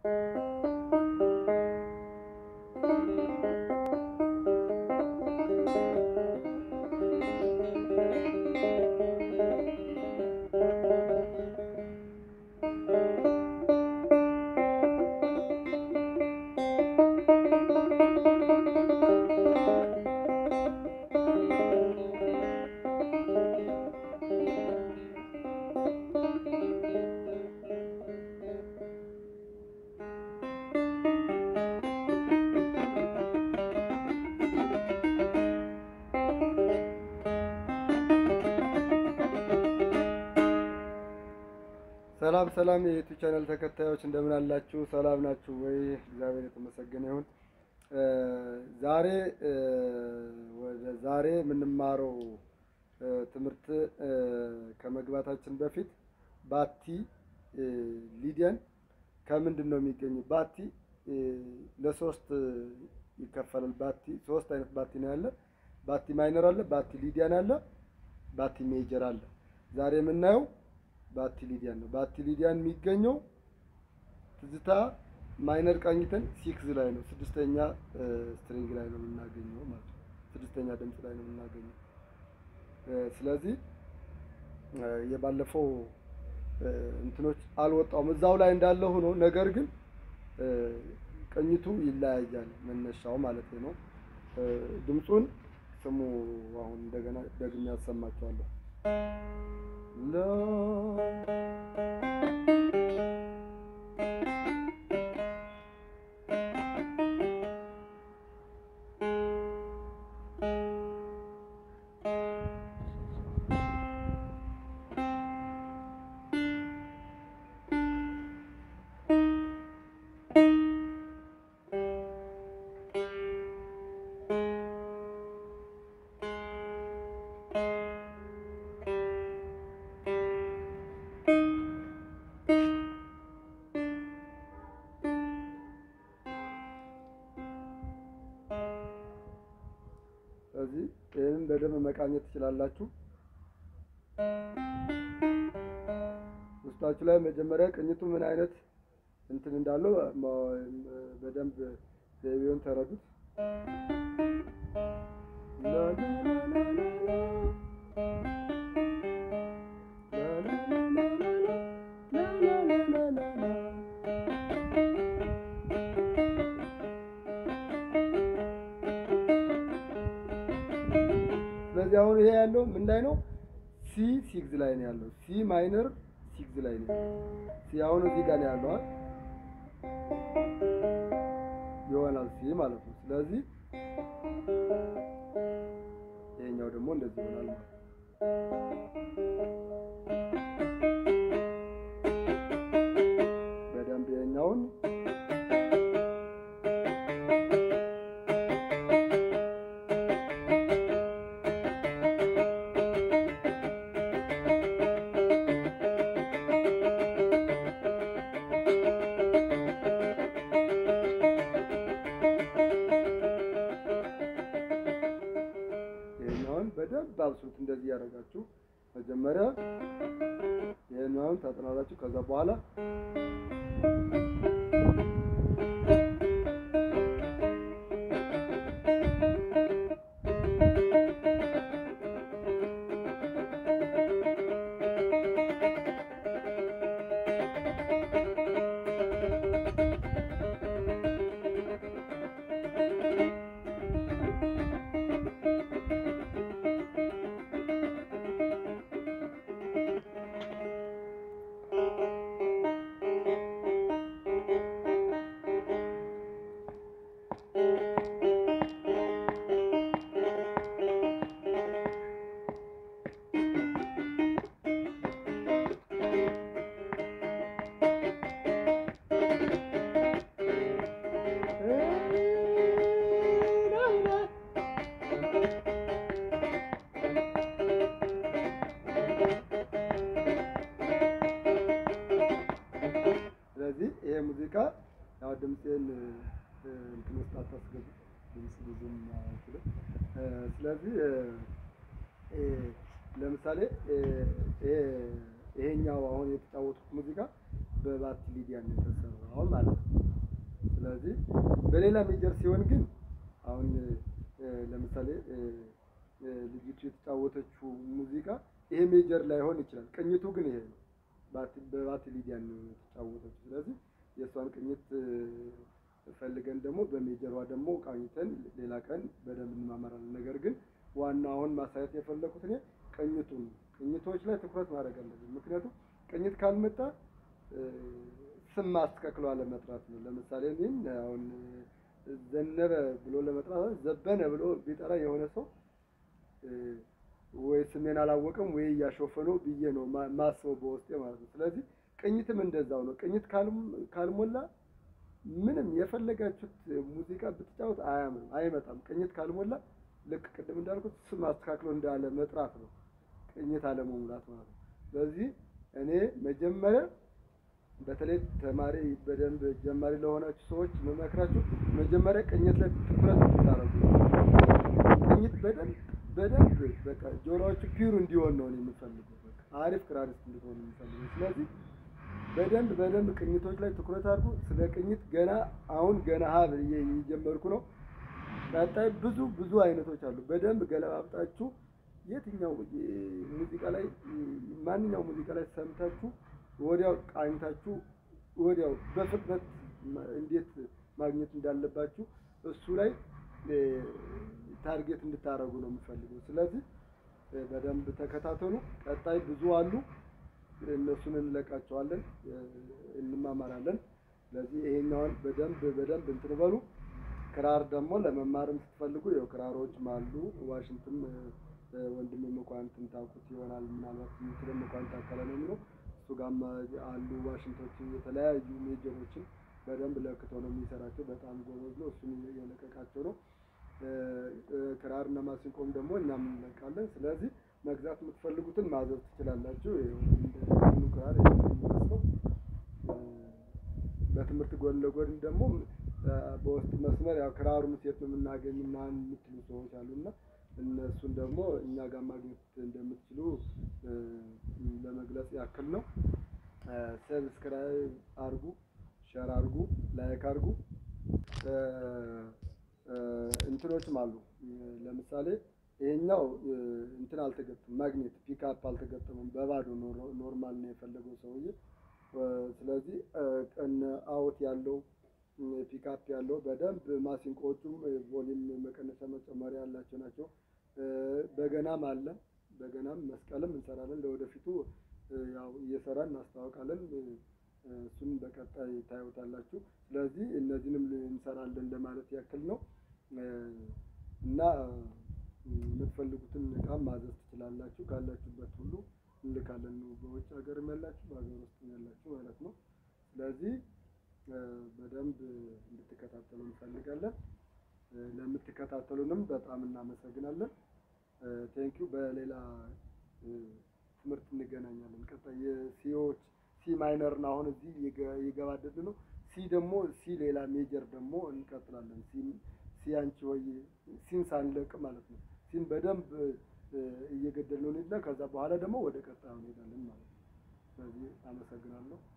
ሰላም ሰላም የዩቲዩብ ቻናል ተከታዮች እንደምን አላችሁ? ሰላም ናችሁ ወይ? እግዚአብሔር የተመሰገነ ይሁን። ዛሬ ወደ ዛሬ የምንማረው ትምህርት ከመግባታችን በፊት ባቲ ሊዲያን ከምንድን ነው የሚገኝ? ባቲ ለሶስት ይከፈላል። ባቲ ሶስት አይነት ባቲ ነው ያለ። ባቲ ማይነር አለ፣ ባቲ ሊዲያን አለ፣ ባቲ ሜጀር አለ። ዛሬ የምናየው ባቲ ሊዲያን ነው። ባቲ ሊዲያን የሚገኘው ትዝታ ማይነር ቃኝተን ሲክስ ላይ ነው፣ ስድስተኛ ስትሪንግ ላይ ነው የምናገኘው ማለት ነው። ስድስተኛ ድምፅ ላይ ነው የምናገኘው። ስለዚህ የባለፈው እንትኖች አልወጣውም እዛው ላይ እንዳለ ሆኖ ነገር ግን ቅኝቱ ይለያያል፣ መነሻው ማለት ነው። ድምፁን ስሙ። አሁን እንደገና ደግሜ ያሰማቸዋለሁ። ስለዚህ ይህንን በደንብ መቃኘት ትችላላችሁ። ውስጣችሁ ላይ መጀመሪያ ቅኝቱ ምን አይነት እንትን እንዳለው በደንብ ዘይቤውን ተረዱት። ስለዚህ አሁን ይሄ ያለው ምን ላይ ነው? ሲ ሲክስ ላይ ነው ያለው። ሲ ማይነር ሲክስ ላይ ነው። ሲ አሁን እዚህ ጋር ነው ያለው ይሆናል ሲ ማለት ነው። ስለዚህ ይሄኛው ደግሞ እንደዚህ ይሆናል ማለት ነው። በደንብ ይሄኛውን ይሄኛውን በደንብ አብሱት። እንደዚህ ያደረጋችሁ መጀመሪያ ይሄኛውን ታጥናላችሁ። ከዛ በኋላ ስለዚህ ይሄ ሙዚቃ ያው ድምፄን እንትን ውስጥ አታስገቡ፣ ድምፅ ብዙም አይችልም። ስለዚህ ለምሳሌ ይሄኛው አሁን የተጫወቱት ሙዚቃ በባት ሊዲያን የተሰራው ማለት ነው። ስለዚህ በሌላ ሜጀር ሲሆን ግን አሁን ለምሳሌ ልጅቱ የተጫወተችው ሙዚቃ ይሄ ሜጀር ላይሆን ይችላል። ቅኝቱ ግን ይሄ ነው። በባት ሊዲያን ነው የተጫወተችው። ስለዚህ የእሷን ቅኝት ፈልገን ደግሞ በሜጀሯ ደግሞ ቃኝተን ሌላ ቀን በደንብ እንማመራለን። ነገር ግን ዋና አሁን ማሳየት የፈለኩት እኔ ቅኝቱን ቅኝቶች ላይ ትኩረት ማድረግ አለብን። ምክንያቱም ቅኝት ካልመጣ ስም ማስተካክሎ አለመጥራት ነው። ለምሳሌ እኔም አሁን ዘነበ ብሎ ለመጥራት ዘበነ ብሎ ቢጠራ የሆነ ሰው ወይ ስሜን አላወቀም ወይ እያሾፈ ነው ብዬ ነው ማስበው በውስጤ ማለት ነው። ስለዚህ ቅኝትም እንደዛው ነው። ቅኝት ካልሞላ ምንም የፈለጋችሁት ሙዚቃ ብትጫወት አያምርም፣ አይመጣም። ቅኝት ካልሞላ ልክ ቅድም እንዳልኩት ስም አስተካክሎ እንዳለ መጥራት ነው፣ ቅኝት አለመሙላት ማለት ነው። ስለዚህ እኔ መጀመሪያ በተለይ ተማሪ በደንብ ጀማሪ ለሆናችሁ ሰዎች መመክራችሁ መጀመሪያ ቅኝት ላይ ትኩረት እንድታደርጉ ቅኝት በደንብ በደንብ በቃ ጆሮዎቹ ፒውር እንዲሆን ነው የምፈልገው። በቃ አሪፍ ክራሪስት እንድትሆን የምፈልገው። ስለዚህ በደንብ በደንብ ቅኝቶች ላይ ትኩረት አድርጉ። ስለ ቅኝት ገና አሁን ገና ሀብ እየጀመርኩ ነው። ቀጣይ ብዙ ብዙ አይነቶች አሉ። በደንብ ገለባብጣችሁ የትኛው ሙዚቃ ላይ ማንኛው ሙዚቃ ላይ ሰምታችሁ ወዲያው ቃኝታችሁ ወዲያው በፍጥነት እንዴት ማግኘት እንዳለባችሁ እሱ ላይ ታርጌት እንድታደርጉ ነው የምፈልገው። ስለዚህ በደንብ ተከታተሉ። ቀጣይ ብዙ አሉ። እነሱን እንለቃቸዋለን፣ እንማማራለን። ስለዚህ ይሄኛውን በደንብ በደንብ እንትን በሉ። ክራር ደግሞ ለመማርም ስትፈልጉ ያው ክራሮችም አሉ። ዋሽንትም ወንድም መኳንንትን ታውቁት ይሆናል ምናልባት ስለ መኳንንት አካለ ነው የሚለው እሱ ጋርም አሉ ዋሽንቶችን የተለያዩ ሜጀሮችን በደንብ ለክቶ ነው የሚሰራቸው። በጣም ጎበዝ ነው። እሱን የለቀቃቸው ነው። ክራር እና ማሲንቆም ደግሞ እኛም እንለቃለን። ስለዚህ መግዛት የምትፈልጉትን ማዘዝ ትችላላችሁ። እንደ ክራር የሚመስለው በትምህርት ጎን ለጎን ደግሞ በውስጥ መስመር ያው ክራሩን ሴት ነው የምናገኝ ምናምን የምትሉ ሰዎች አሉና እነሱን ደግሞ እኛ ጋር ማግኘት እንደምትችሉ ለመግለጽ ያክል ነው። ሰብስክራይብ አርጉ፣ ሸር አርጉ፣ ላይክ አርጉ። እንትኖችም አሉ። ለምሳሌ ይሄኛው እንትን አልተገጠመም፣ ማግኔት ፒክአፕ አልተገጠመም። በባዶ ኖርማል ነው የፈለገው ሰውዬ። ስለዚህ ቀን አውት ያለው ፒክአፕ ያለው በደንብ ማሲንቆዎቹም ቮሊም መቀነሻ መጨመሪያ ያላቸው ናቸው። በገናም አለ። በገናም መስቀልም እንሰራለን። ለወደፊቱ ያው እየሰራን እናስተዋውቃለን። እሱን በቀጣይ ታዩታላችሁ። ስለዚህ እነዚህንም እንሰራለን ለማለት ያክል ነው እና የምትፈልጉትን እቃም ማዘዝ ትችላላችሁ። ካላችሁበት ሁሉ እንልካለን ነው። በውጭ ሀገርም ያላችሁ በሀገር ውስጥም ያላችሁ ማለት ነው። ስለዚህ በደንብ እንድትከታተሉ እንፈልጋለን። ለምትከታተሉንም በጣም እናመሰግናለን። ቴንኪው። በሌላ ትምህርት እንገናኛለን። ቀጣይ የሲዎች ሲ ማይነር ነው አሁን እዚህ እየገባደድ ነው። ሲ ደግሞ ሲ ሌላ ሜጀር ደግሞ እንቀጥላለን። ሲ አንቺ ወይ ሲን ሳንለቅ ማለት ነው። ሲን በደንብ እየገደልነው እንሄድና ከዛ በኋላ ደግሞ ወደ ቀጣዩ እንሄዳለን ማለት ነው። ስለዚህ አመሰግናለሁ።